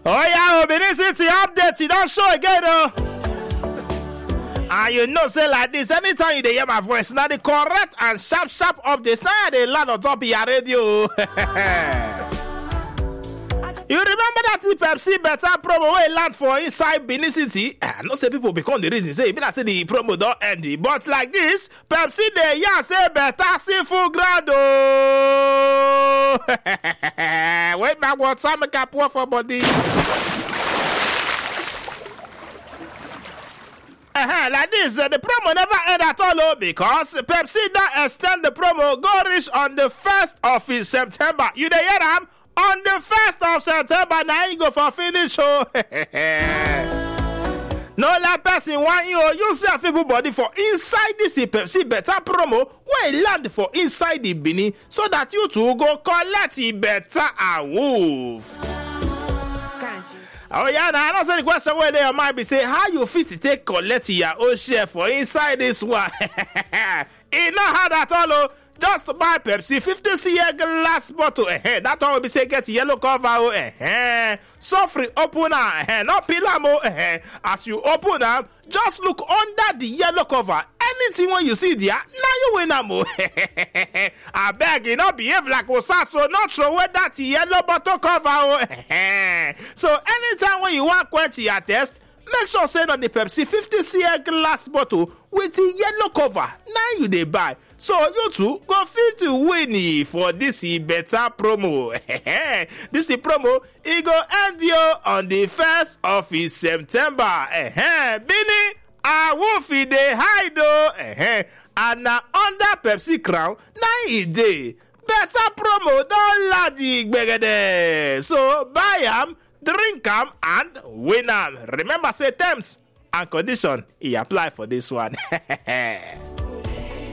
Oh yeah, oh, Benin City update, you don't show again, oh. And you know, say like this, anytime you dey hear my voice, now the correct and sharp, sharp updates, now they land on top of your radio. You remember that the Pepsi better promo wey land for inside Benin City? I know say people become the reason say e be like say the promo don end but like this Pepsi dey yarn say better see full ground ooo. Wait my water make I pour for body. Uh-huh, like this, uh, the promo never end at all oh, because Pepsi don extend the promo go reach on the 1st of uh, September. You dey hear am? On the 1st of September, na you go for finish oh. no let person want you you sef people body for inside this Pepsi better promo wey land for inside the Benin so that you too go collect e better awoof. Oh yeah, now I know say the question where they might be say how you fit to take collect your own share for inside this one. e no hard at all oh. Just buy Pepsi 50 cl glass bottle. Eh, that one will be say get yellow cover. Oh, eh, so free opener. Eh, not pillar mo. Eh, as you open am, just look under the yellow cover. Anything when you see there, now you win am. I beg you not behave like Osaso. Not throw away that yellow bottle cover. Oh, eh. So anytime when you want quench your test, make sure say na the pepsi 50 cl glass bottle with the yellow cover na you dey buy so you too go fit win for dis better promo dis promo e go end you on the 1st of september bini awoof e dey hide o and na under pepsi crown na e dey better promo don land gbegede so buy am drink am and win am remember say terms and condition e apply for dis one